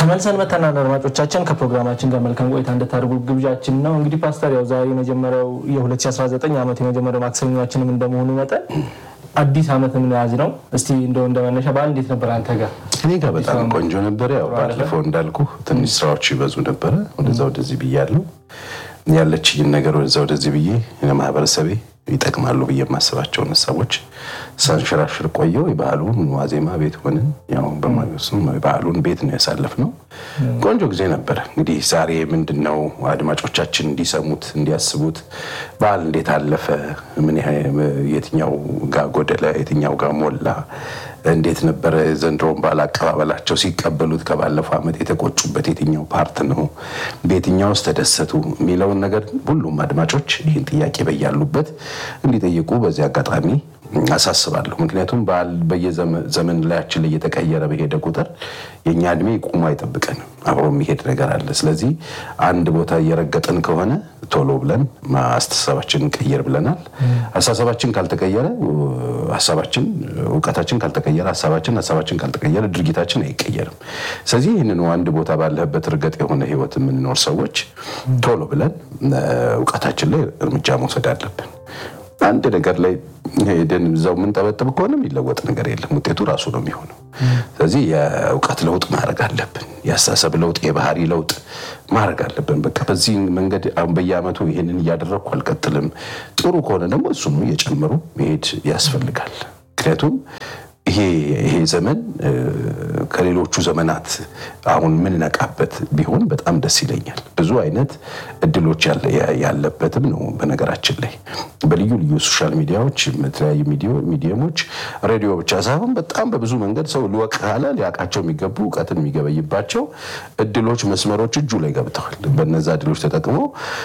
ተመልሰን መተናል። አድማጮቻችን ከፕሮግራማችን ጋር መልካም ቆይታ እንድታደርጉ ግብዣችን ነው። እንግዲህ ፓስተር ያው ዛሬ የመጀመሪያው የ2019 ዓመት የመጀመሪያው ማክሰኞችንም እንደመሆኑ መጠን አዲስ ዓመት የምንያዝ ነው። እስቲ እንደው እንደመነሻ በዓል እንዴት ነበር አንተ ጋር? እኔ ጋር በጣም ቆንጆ ነበረ። ያው ባለፈው እንዳልኩ ትንሽ ስራዎች ይበዙ ነበረ። ወደዛ ወደዚህ ብያለሁ። ያለችኝን ነገር ወደዛ ወደዚህ ብዬ ለማህበረሰቤ ይጠቅማሉ ብዬ የማስባቸውን ሀሳቦች ሳንሸራሽር ቆየው። የበዓሉን ዋዜማ ቤት ሆንን። ያው በማግስቱም የበዓሉን ቤት ነው ያሳለፍነው። ቆንጆ ጊዜ ነበረ። እንግዲህ ዛሬ ምንድን ነው አድማጮቻችን እንዲሰሙት እንዲያስቡት በዓል እንዴት አለፈ፣ ምን ያህል የትኛው ጋር ጎደለ፣ የትኛው ጋር ሞላ፣ እንዴት ነበረ ዘንድሮን በዓል አቀባበላቸው፣ ሲቀበሉት ከባለፈው ዓመት የተቆጩበት የትኛው ፓርት ነው፣ በየትኛው ውስጥ ተደሰቱ የሚለውን ነገር ሁሉም አድማጮች ይህን ጥያቄ በያሉበት እንዲጠይቁ በዚህ አጋጣሚ አሳስባለሁ። ምክንያቱም በዓል በየዘመን ላያችን ላይ እየተቀየረ በሄደ ቁጥር የእኛ እድሜ ቁሞ አይጠብቀንም፣ አብሮ የሚሄድ ነገር አለ። ስለዚህ አንድ ቦታ እየረገጥን ከሆነ ቶሎ ብለን አስተሳሰባችንን ቀየር ብለናል። አስተሳሰባችን ካልተቀየረ ሀሳባችን፣ እውቀታችን ካልተቀየረ ሀሳባችን፣ ሀሳባችን ካልተቀየረ ድርጊታችን አይቀየርም። ስለዚህ ይህንን አንድ ቦታ ባለህበት እርገጥ የሆነ ህይወት የምንኖር ሰዎች ቶሎ ብለን እውቀታችን ላይ እርምጃ መውሰድ አለብን። አንድ ነገር ላይ ሄደን እዛው የምንጠበጥብ ከሆነ የሚለወጥ ነገር የለም። ውጤቱ ራሱ ነው የሚሆነው። ስለዚህ የእውቀት ለውጥ ማድረግ አለብን። የአስተሳሰብ ለውጥ፣ የባህሪ ለውጥ ማድረግ አለብን። በቃ በዚህ መንገድ አሁን በየዓመቱ ይሄንን እያደረግኩ አልቀጥልም። ጥሩ ከሆነ ደግሞ እሱኑ እየጨመሩ መሄድ ያስፈልጋል። ምክንያቱም ይሄ ይሄ ዘመን ከሌሎቹ ዘመናት አሁን የምንነቃበት ቢሆን በጣም ደስ ይለኛል። ብዙ አይነት እድሎች ያለበትም ነው። በነገራችን ላይ በልዩ ልዩ ሶሻል ሚዲያዎች፣ የተለያዩ ሚዲየሞች፣ ሬዲዮ ብቻ ሳይሆን በጣም በብዙ መንገድ ሰው ሊወቅ ካለ ሊያውቃቸው የሚገቡ እውቀትን የሚገበይባቸው እድሎች፣ መስመሮች እጁ ላይ ገብተዋል። በነዛ እድሎች ተጠቅሞ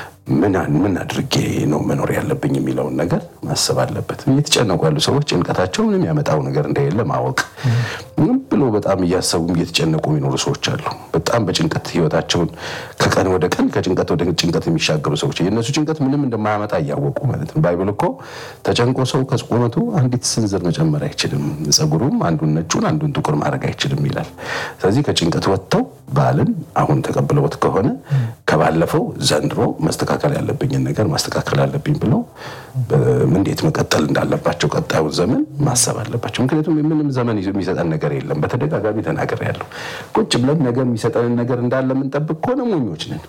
ምን አድርጌ ነው መኖር ያለብኝ የሚለውን ነገር ማሰብ አለበት። እየተጨነቁ ያሉ ሰዎች ጭንቀታቸው ምንም ያመጣው ነገር እንደሌለ ማወቅ ምን ብሎ በጣም እያሰቡ እየተጨነቁ የሚኖሩ ሰዎች አሉ። በጣም በጭንቀት ህይወታቸውን ከቀን ወደ ቀን ከጭንቀት ወደ ጭንቀት የሚሻገሩ ሰዎች የእነሱ ጭንቀት ምንም እንደማያመጣ እያወቁ ማለት ነው። ባይብል እኮ ተጨንቆ ሰው ከቁመቱ አንዲት ስንዝር መጨመር አይችልም፣ ጸጉሩም አንዱን ነጩን አንዱን ጥቁር ማድረግ አይችልም ይላል። ስለዚህ ከጭንቀት ወጥተው በዓልን አሁን ተቀብለውት ከሆነ ከባለፈው ዘንድሮ መስተካከል ያለብኝን ነገር ማስተካከል አለብኝ ብለው እንዴት መቀጠል እንዳለባቸው ቀጣዩን ዘመን ማሰብ አለባቸው። ምክንያቱም ምንም ዘመን የሚሰጠን ነገር የለም። በተደጋጋሚ ተናግሬያለሁ። ቁጭ ብለን ነገር የሚሰጠንን ነገር እንዳለ የምንጠብቅ ከሆነ ሞኞች ነን።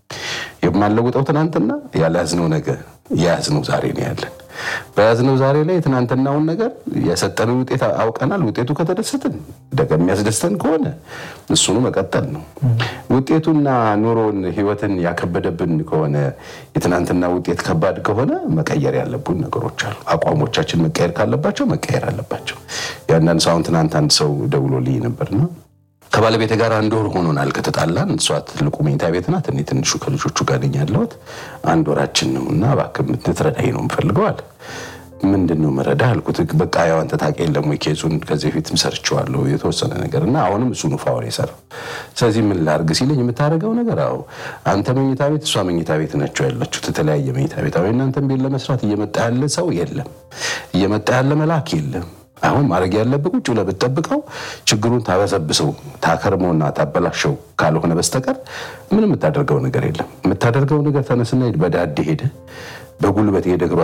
የማንለውጠው ትናንትና ያልያዝነው ነገር የያዝነው ዛሬ ነው ያለን። በያዝነው ዛሬ ላይ የትናንትናውን ነገር የሰጠንን ውጤት አውቀናል። ውጤቱ ከተደሰትን ደገ የሚያስደስተን ከሆነ እሱኑ መቀጠል ነው። ውጤቱና ኑሮን ህይወትን ያከበደብን ከሆነ የትናንትና ውጤት ከባድ ከሆነ መቀየር ያለብን ነገሮች አሉ። አቋሞቻችን መቀየር ካለባቸው መቀየር አለባቸው። የአንዳንድ ሰው አሁን ትናንት አንድ ሰው ደውሎልኝ ነበርና ከባለቤት ጋር አንድ ወር ሆኖናል ከተጣላን። እሷ ትልቁ መኝታ ቤት ናት፣ እኔ ትንሹ ከልጆቹ ጋር ነኝ ያለሁት። አንድ ወራችን ነው እና እባክህ ልትረዳኝ ነው የምፈልገው አለ። ምንድን ነው መረዳ አልኩት። በቃ ያው አንተ ታውቅ የለም ወይ ኬዙን ከዚህ በፊትም ሰርቼዋለሁ የተወሰነ ነገር እና አሁንም እሱ ነው ፋወር የሰራው። ስለዚህ ምን ላድርግ ሲለኝ የምታደርገው ነገር አዎ አንተ መኝታ ቤት እሷ መኝታ ቤት ናቸው ያለችሁት፣ የተለያየ መኝታ ቤት። አሁን እናንተን ቤት ለመስራት እየመጣ ያለ ሰው የለም፣ እየመጣ ያለ መልአክ የለም። አሁን ማድረግ ያለብህ ቁጭ ብለህ ብትጠብቀው ችግሩን ታበሰብሰው ታከርመውና ታበላሸው ካልሆነ በስተቀር ምንም የምታደርገው ነገር የለም። የምታደርገው ነገር ተነስና በዳዴ ሄደ በጉልበት ሄደ